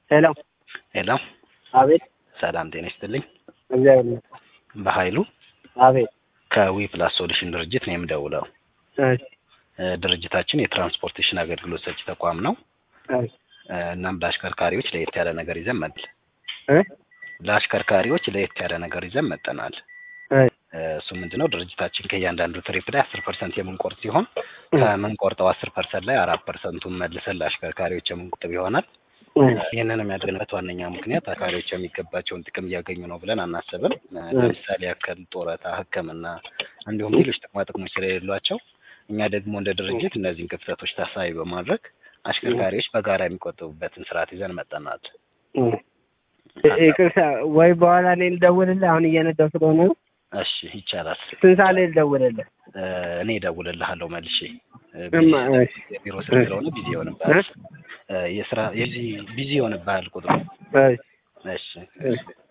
ሄሎ ሄሎ አቤት ሰላም ጤና ይስጥልኝ። እግዚአብሔር ይመስገን። በኃይሉ አቤት ከዊ ፕላስ ሶሉሽን ድርጅት ነው የምደውለው። እሺ እ ድርጅታችን የትራንስፖርቴሽን አገልግሎት ሰጪ ተቋም ነው። እሺ እ እናም ለአሽከርካሪዎች ለየት ያለ ነገር ይዘን መጥል እ ለአሽከርካሪዎች ለየት ያለ ነገር ይዘን መጠናል። እሺ እ እሱ ምንድነው ድርጅታችን ከእያንዳንዱ ትሪፕ ላይ አስር ፐርሰንት የምንቆርጥ ሲሆን ከምንቆርጠው አስር ፐርሰንት ላይ አራት ፐርሰንቱን መልሰን ለአሽከርካሪዎች የምንቆጥብ ይሆናል። ይህንን የሚያደርግበት ዋነኛ ምክንያት አሽከርካሪዎች የሚገባቸውን ጥቅም እያገኙ ነው ብለን አናስብም። እ ለምሳሌ ያክል ጡረታ፣ ሕክምና እንዲሁም ሌሎች ጥቅማ ጥቅሞች ስለሌሏቸው እኛ ደግሞ እንደ ድርጅት እነዚህን ክፍተቶች ታሳቢ በማድረግ አሽከርካሪዎች በጋራ የሚቆጥቡበትን ስርዓት ይዘን መጠናል። ይቅርታ ወይ በኋላ እኔ ልደውልልህ አሁን እየነዳሁ ስለሆነ ነው። እሺ ይቻላል። ስንት ሰዓት ላይ ልደውልልህ? እ እኔ እደውልልሃለሁ መልሼ እ እማ እሺ የቢሮ ስልክ ስለሆነ ቢዚ ይሆንብሃል። እ የስራ የዚህ ቢዚ ይሆንብሃል ቁጥሩ። እሺ እሺ እሺ